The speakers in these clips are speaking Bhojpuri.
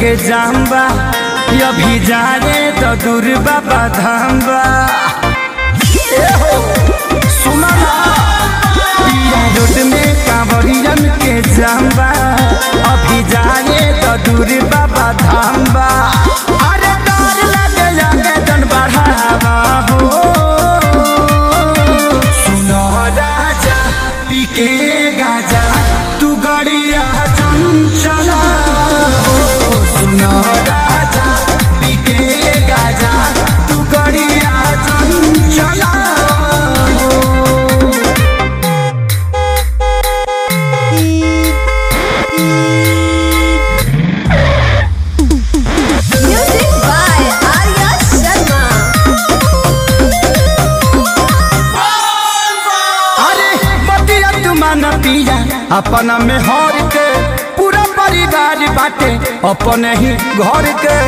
के जाम्बा अभी जा रे तो दूर बाबा धाम्बा ए हो, सुनो ना, पिया रोड में कांवरियन के जाम्बा अभी जा रे तो दूर बाबा धाम्बा अरे डर लगे जाके जन बढ़ावा हो सुनो राजा पीके गाजा तू गड़िया चंचला हो सुनो राजा पीके गाजा तू गड़िया चंचला हो Music by Arya Sharma. अरे बतिया तुमान पिया अपना में हर के पूरा परिवार बाटे अपने ही घर के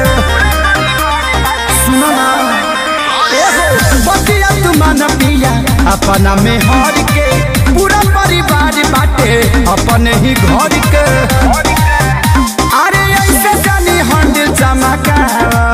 सुनो ना ए हो, बतिया तुमान पिया अपना में हर के पूरा परिवार बाटे अपने ही घर के अरे ऐसे जानी हंड चमका